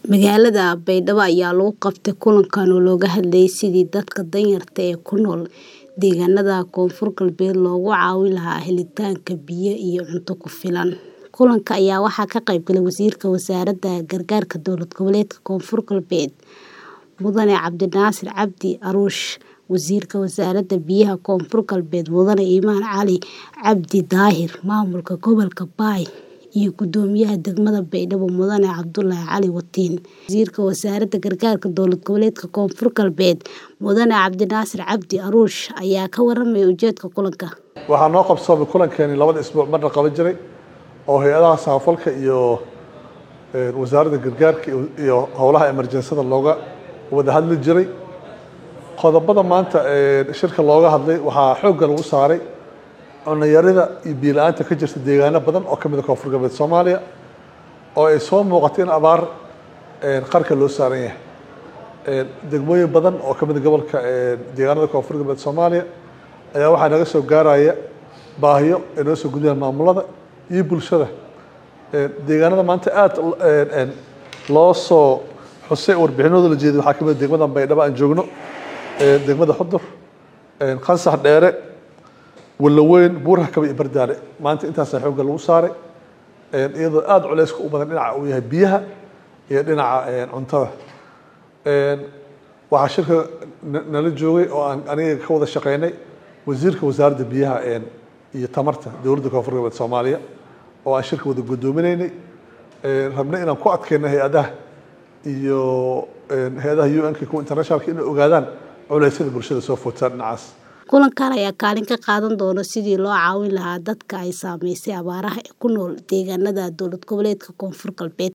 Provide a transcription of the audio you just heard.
Magaalada Baydhabo ayaa lagu qabtay kulankan oo looga hadlayay sidii dadka danyarta ah ee ku nool deegaanada Koonfur Galbeed looga caawin lahaa helitaanka biyo iyo cunto ku filan. Kulanka ayaa waxaa ka qayb galay Wasiirka Wasaaradda Gargaarka Dowlad Goboleedka Koonfur Galbeed Mudane Cabdinaasir Cabdi Caruush, Wasiirka Wasaaradda Biyaha Koonfur Galbeed Mudane Imaan Cali Cabdi Daahir, Maamulka Gobolka Bay iyo Guddoomiyaha Degmada Baydhabo Mudane Cabdullaahi Cali Watiin. Wasiirka Wasaaradda Gargaarka Dowlad Goboleedka Koonfur Galbeed Mudane Cabdinaasir Cabdi Caruush ayaa ka warramay ujeedka kulanka. waxaa noo qabsoomay kulankeeni labada isbuuc marna qaban jiray oo hay-adaha samafalka iyo wasaaradda gargaarka iyo howlaha emerjensada looga wada hadli jiray qodobada maanta shirka looga hadlay waxaa xoogga lagu saaray cunayarida iyo biyo la-aanta ka jirta deegaano badan oo ka mid a koonfur galbeed soomaaliya oo ay soo muuqato in abaar qarka loo saaran yahay degmooyin badan oo ka mid a gobolka deegaanada koonfur galbeed soomaaliya ayaa waxaa naga soo gaaraya baahiyo ay noo soo gudbiyaan maamulada iyo bulshada deegaanada maanta aada loo soo xusay warbixinooda la jeeday waxaa ka mid a degmada baydhabo aan joogno degmada xudur qansax dheere walaweyn buurha kaba iyo bardaale maanta intaasaa xoogga lagu saaray iyadoo aada culeyska u badan dhinaca uu yahay biyaha iyo dhinaca cuntada waxaa shirka nala joogay oo aan aniga ka wada shaqeynay wasiirka wasaaradda biyaha iyo tamarta dowladda koonfur galbeed soomaaliya oo aan shirka wada guddoominaynay rabnay inaan ku adkeyno hay-adaha iyo hay-adaha u n-ka kuwa internationalka inay ogaadaan culeysyada bulshada soo foodsaa dhinacaas kulankan ayaa kaalin ka qaadan doona sidii loo caawin lahaa dadka ay saameysay abaaraha ee ku nool deegaanada dowlad goboleedka koonfur galbeed